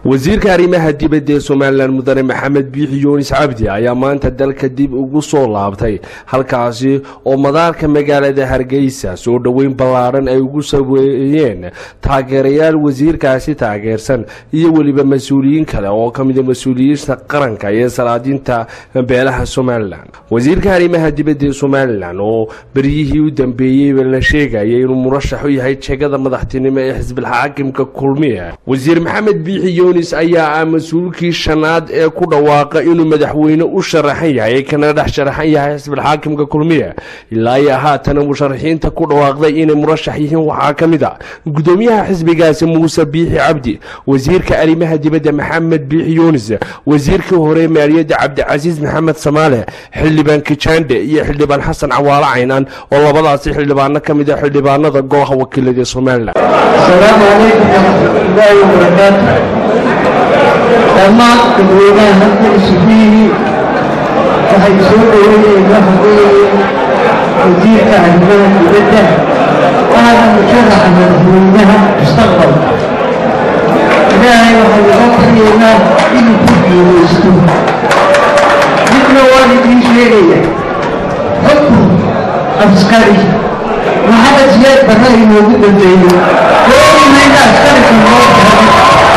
wasiirka arrimaha dibadda ee somalilan mudane maxamed biixi yuunis cabdi ayaa maanta dalka dib ugu soo laabtay halkaasi oo madaarka magaalada hargeysa soo dhoweyn ballaadhan ay ugu saweeyeen taageerayaal wasiirkaasi taageersan iyo weliba mas-uuliyiin kale oo ka mida mas-uuliyiinta qaranka iyo salaadinta beelaha somalilan wasiirka arrimaha dibadda ee somalilan oo beryihii u dambeeyeyba la sheegaya inuu murashax u yahay jegada madaxtinimo ee xisbilxaakimka kulmiya wasiir maxamed biixi yunis ayaa ah mas-uulkii shanaad ee ku dhawaaqa inuu madaxweyne u sharaxan yahay kana dhex sharaxan yahay xisbilxaakimka kulmiya ilaa iyo haatana musharaxiinta ku dhawaaqday inay murashax yihiin waxaa ka mid a gudoomiyaha xisbigaasi muuse biixi cabdi wasiirka arrimaha dibadda maxamed biixi yunis wasiirkii hore maaliyadda cabdicasiis maxamed samaale xildhibaan kijaandhe iyo xildhibaan xasan cawaalo caynaan oo labadaasi xildhibaano ka mid a xildhibaanada golaha wakiilada ee somalilan السلام عليكم ورحمة الله وبركاته dhammaan dadweynaha halka isufiyihi waxay soo dhoweynayeen waxa weeye wasiirka arrimaha dibadda waana musharaxa madaxweynaha mustaqbalka ilaahay waxay uga baryaynaa inuu ku guulaysto midna waan idiin sheegaya xukun askari maxamed siyaad barre inoogu dambeeyey gooinayna askarika noo tahay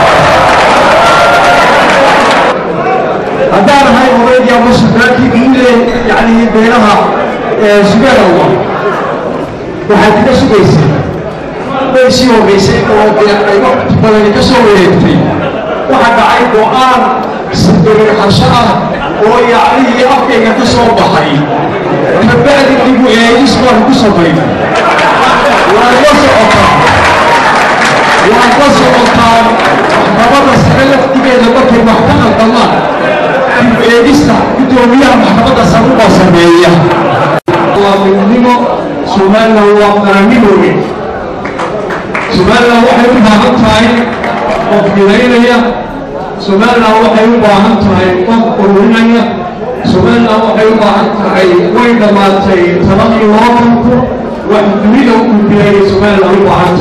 haddaan ahay odaydii ama sultaankii guule yacni beelaha sugaal allah waxaad kaga sugaysay way sii hogaysay oo dee qaybo badani ka soo wareegtay waxaa dhacay go-aan sirxasho ah oo yacnihii afkayga ka soo baxay kabacdi dibu eegis baan ku samaynay waad la socotaa waad la socotaa maxkamadda sare laftigeeda markay wax ka qaldamaan dib eegista guddoomiyaha maxkamadda sare baa sameeya waa midnimo somalilan waa qaranimooge somalilan waxay u baahan tahay qof midaynaya somalilan waxay u baahan tahay qof ururinaya somalilan waxay u baahan tahay way dhammaatay taladii loo kanto wax dunida u gudbiyay somalilan u baahan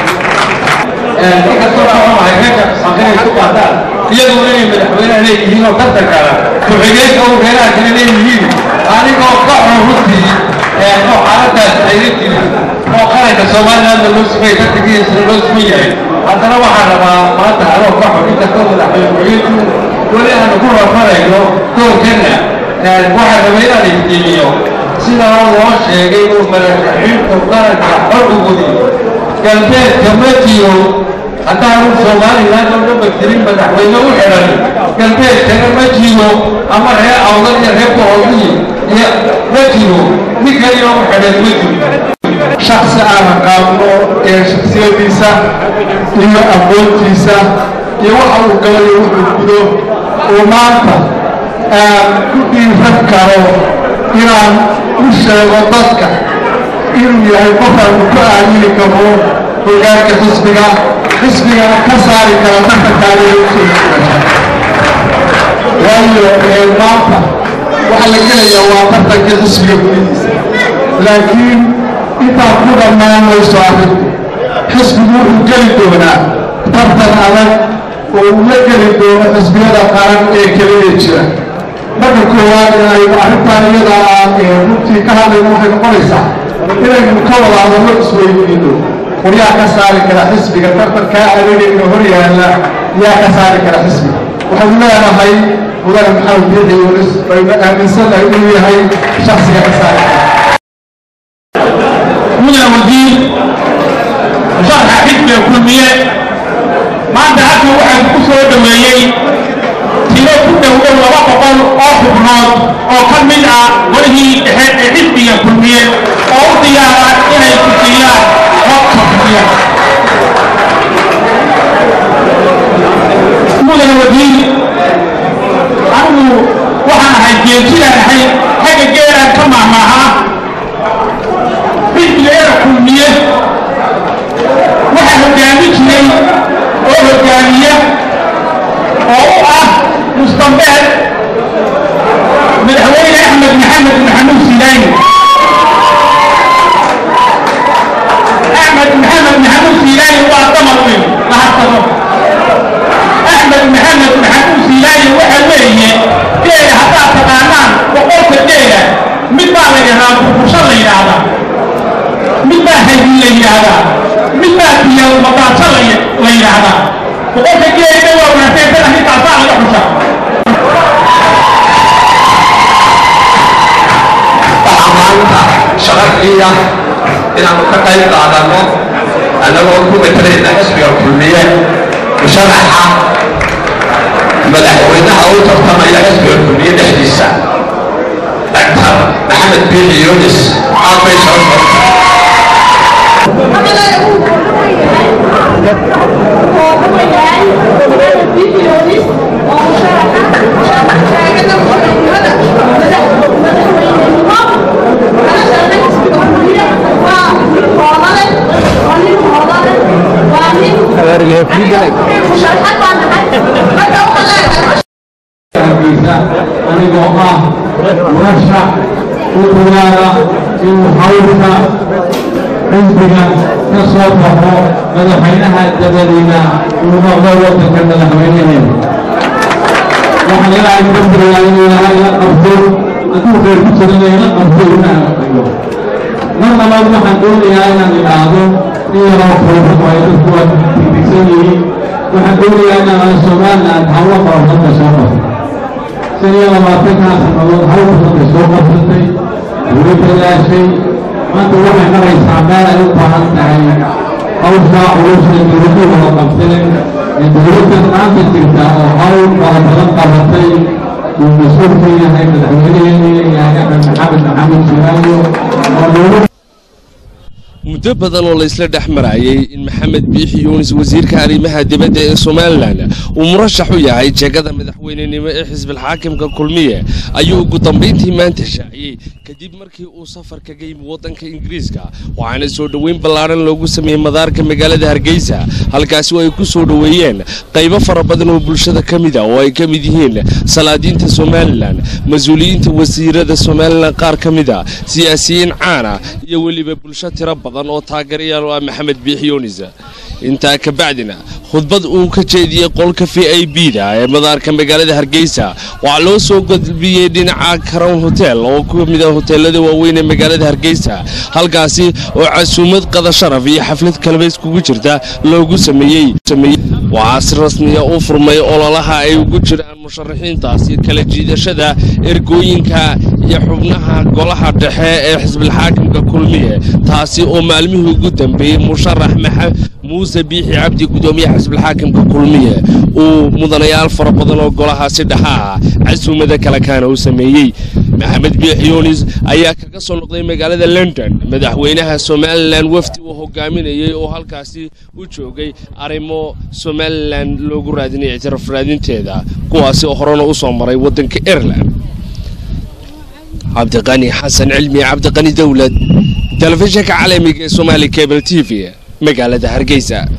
iyagoo inay madaxweynaha leeyihiin oo tartan kala ku-xigeenka u reeraha kale leeyihiin anigoo ka xun runtii oo xaaladaas ayla jirin oo qaranka somalilandna loo sugay tartankiisana loo sugan yahay haddana waxaan rabaa maanta anoo ka xun inkastoo madaxweyne weli aanu ku rafarayno doorkana waxaan rabay inaan iftiimiyo sidaa loo sheegay uu madaxxinta qaranka xor u gudiyo galbeedka ma jiro haddaanu somaliland oo dhanba jirin madaxweyne u xidhan galbeedkana ma jiro ama reer awdal iyo reer boholiyi iyo ma jiro nin kalina u xidhan ma jiro shaksi aan aqaano ee shaksiyadiisa iyo aqoontiisa iyo waxa uu galayo wuxuu gudo uu maanta aan ku dhiiran karo inaan u sheego dadka inuu yahay qofaanu ku aamini karo hogaanka xisbiga xisbigana ka saari kara tartankaaliwaayo maanta waxa la gelaya waa tartanka xisbiga gudihiisa laakiin intaa ku dhammaan mayso arrinku xisbigu wuxuu geli doonaa tartan adag oo uu la geli doono xisbiyada qaran ee keliya jira marka koowaad in aynu arrintan iyada aan runtii ka hadlayno waxay noqonaysaa inaynu ka wada hadallo isweydiino war yaa ka saari kara xisbiga tartankaa adeegayna hor yaalla yaa ka saari kara xisbiga waxaynu leenahay mudane maxamed biixi yunis baynu aaminsannahay inuu yahay shaksiga ka saari kara mudane wasiir musharaxa xisbiga kulmiye maanta halkan waxaa ku soo dhoweeyey tiro ku dhow dhow laba boqol oo xubnood oo ka mid ah golihii dhexe ee xisbiga kulmiye oo u diyaara inay ku siiyaan qofka kulmiye mudane wasiir anigu waxaan ahay jeedsidaan ahay xagga geeraan ka maahmaahaa xisbiga era kulmiye waxaa hogaamin jiray oo hogaamiya oo u ah mustambeed madaxweyne axmed maxamed maxamuud silaani axmed maxamed maxamuud ah inaanu ka qayb qaadano annagoo ku matalayna xisbiga kulmiye musharaxa madaxweynaha u tartamaya xisbiga kulmiye dhexdiisa daktar maxamed biixi yunis aad bay soo sortay anigoo ah murashax u dulaala inuu hawlka xisbiga ka soo baxo madaxweynaha dabadiina uu noqdo waddanka madaxweynaheeda waxaan ilaahay ka baryaa inuu ilaahay la qabto hadduu khayr ku jirana ila qabto ina aqriyo mar labaad waxaan doonayaa inaan idhaahdo in yaroo furfur ay dadku waa tigtigsan yihiin waxaan doonayaa inaan somaliland hawlo farafadda soo qabto shan iyo labaatankaa sannadood hawl badan soo qabsatay weli dadaashay maanta waxay maraysaa meel ay u baahan tahay hawshaa culusha dowladdu wada qabteen ee dowladdan maanta jirta oo hawl fara badan qabatay uu mas-uulka yahay madaxweyneheena yahay axmed maxamed maxamed jiraayo oo dowlad muddo badan oo laysla dhex marayay in maxamed biixi yuunis wasiirka arrimaha dibadda ee somalilan uu murashax u yahay jeegada madaxweynenimo ee xisbilxaakimka kulmiye ayuu ugu dambayntii maanta shaaciyey kadib markii uu safar kaga yimi waddanka ingiriiska waxaana soo dhoweyn ballaadhan loogu sameeyey madaarka magaalada hargeysa halkaasi oo ay ku soo dhoweeyeen qaybo fara badan oo bulshada ka mid a oo ay ka mid yihiin salaadiinta somalilan mas-uuliyiinta wasiirada somalilan qaar ka mid a siyaasiyiin caana iyo weliba bulsho tiro badan oo taageerayaal u ah maxamed biixi yuunis intaa ka bacdina khudbad uu ka jeediyey qolka v i b da ee madaarka magaalada hargeysa waxaa loo soo gudbiyey dhinaca crown hotel oo ku mid ah hoteelada waaweyn ee magaalada hargeysa halkaasi oo casuumad qada sharaf iyo xaflad kaleba iskugu jirta loogu sameeyey waxaa si rasmiya u furmay ololaha ay ugu jiraan musharaxiintaasi kala jiidashada ergooyinka iyo xubnaha golaha dhexe ee xisbilxaakimka kulmiye taasi oo maalmihii ugu dambeeyey musharax muuse biixi cabdi gudoomiyaha xisbilxaakimka kulmiye uu mudanayaal fara badan oo golahaasi dhexa ah casuumada kale kaana u sameeyey maxamed biixi yuunis ayaa kaga soo noqday magaalada london madaxweynaha somalilan wafdi uu hogaaminayey oo halkaasi u joogay arrimo somalilan loogu raadinay ictiraaf raadinteeda kuwaasi oo horena u soo maray waddanka ireland cabdiqani xasan cilmi cabdiqani dowlad telefishinka caalamiga ee somaali cable t v magaalada hargeysa